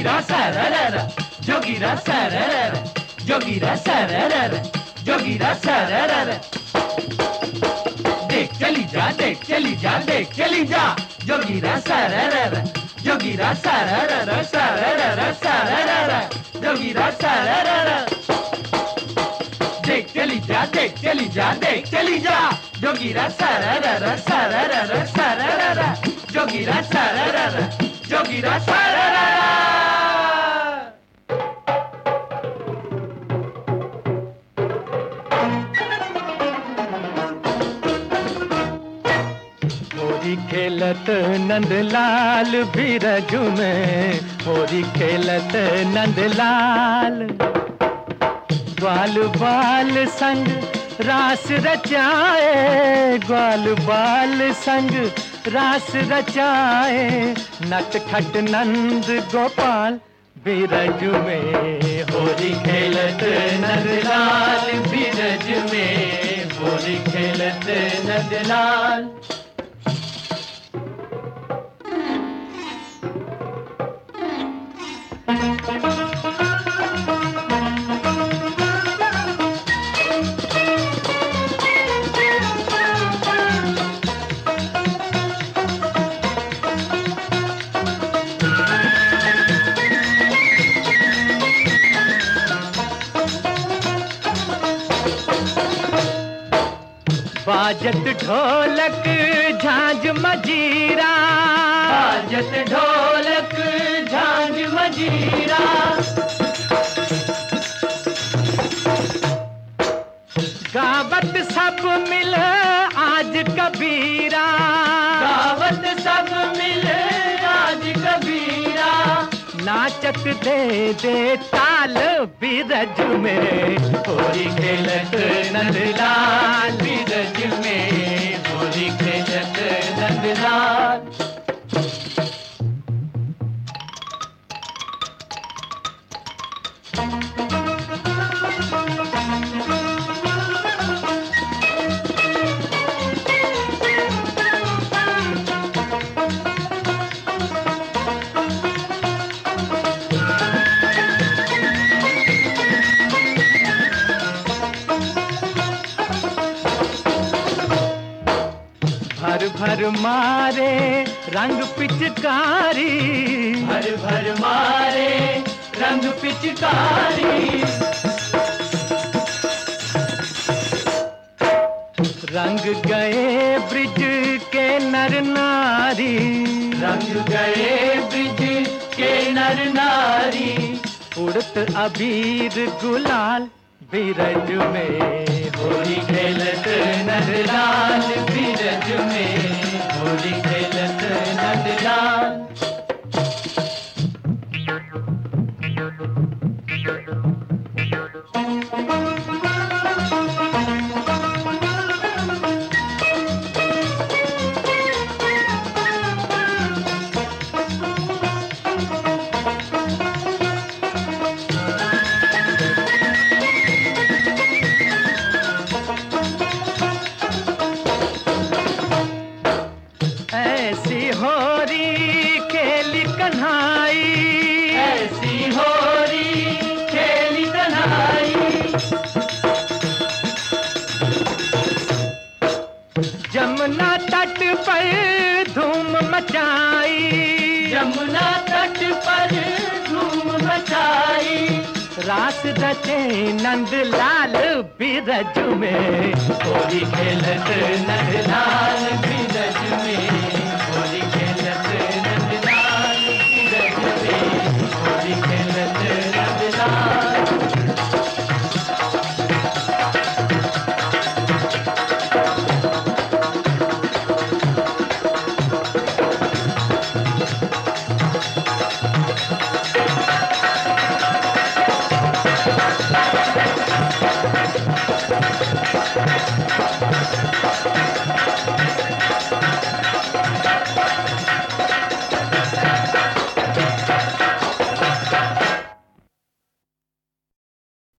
जोगीरा सररर जोगीरा सररर जोगीरा सररर जोगीरा सररर देख चली जा देख चली जा देख चली जा जोगीरा सररर जोगीरा सररर सररर सररर जोगीरा सररर देख चली जा देख चली जा देख चली जा जोगीरा सररर सररर सररर जोगीरा सररर जोगीरा सररर होरी खेलत नंदलाल बीरज में होरी खेलत नंदलाल ग्वाल बाल संग रास रचाए ग्वाल बाल संग रास रचाए नट खट नंद गोपाल बीरज में होरी खेलत नंदलाल बीरज में होरी खेलत नंदलाल बाजत ढोलक झांझ मजीरा बाजत ढोलक झांझ मजीरा गावत सब मिल आज कबीरा गावत सब मिले आज कबीरा नाचत दे दे ताल बीरज में होली खेलत नंदलाल बीरज में होली खेलत नंदलाल भर भर मारे रंग पिचकारी भर भर मारे रंग पिचकारी रंग गए ब्रिज के नर नारी रंग गए ब्रिज के नर नारी उड़त अबीर गुलाल बीरज में होली खेलत नंदलाल बीरज में होली खेलत नंदलाल ऐसी होरी खेली कन्हाई ऐसी होरी खेली कन्हाई जमुना तट पर धूम मचाई यमुना तट पर धूम मचाई रास रचे नंद लाल बीरज में होली खेलत नंद लाल बीरज में होली खेलत नंद लाल बीरज में होली खेलत नंद लाल रे